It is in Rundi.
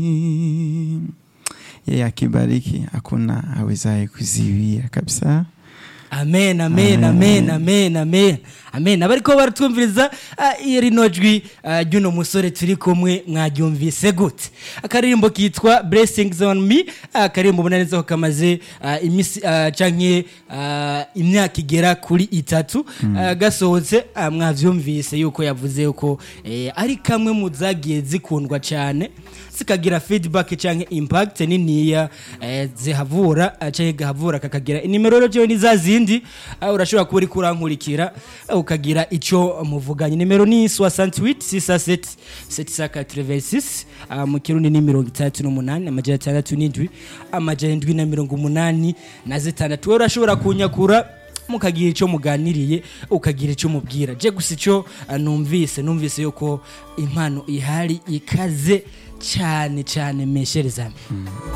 yeye akibariki hakuna awezaye kuziwia kabisa amen amen amen amen amen amen abariko baratwumviriza ah, iri no jwi ah, ry'uno musore turi kumwe mwaryumvise gute akaririmbo kitwa blessings on me akaririmbo ubona neza ko kamaze ah, imisi ah, canke ah, imyaka igera kuri itatu ah, gasohotse ah, mwavyumvise yuko yavuze yuko eh, ari kamwe mu zagiye zikundwa cyane zikagira feedback canke impact niniya eh, zihavura ah, canke gahavura kakagira inimero rero jewe ni za zindi ah, urashobora kuba uriko urankurikira ah, ukagira ico muvuganye nimero ni 68 67 786 ah, mu kirundi ni mirongo itandatu n'umunani amajana atandatu n'indwi amajana indwi na mirongo umunani na zitandatu wowe urashobora kunyakura mukagira icyo muganiriye ukagira icyo mubwira je gusa icyo ah, numvise numvise yuko impano ihari ikaze cyane cyane mesherezamo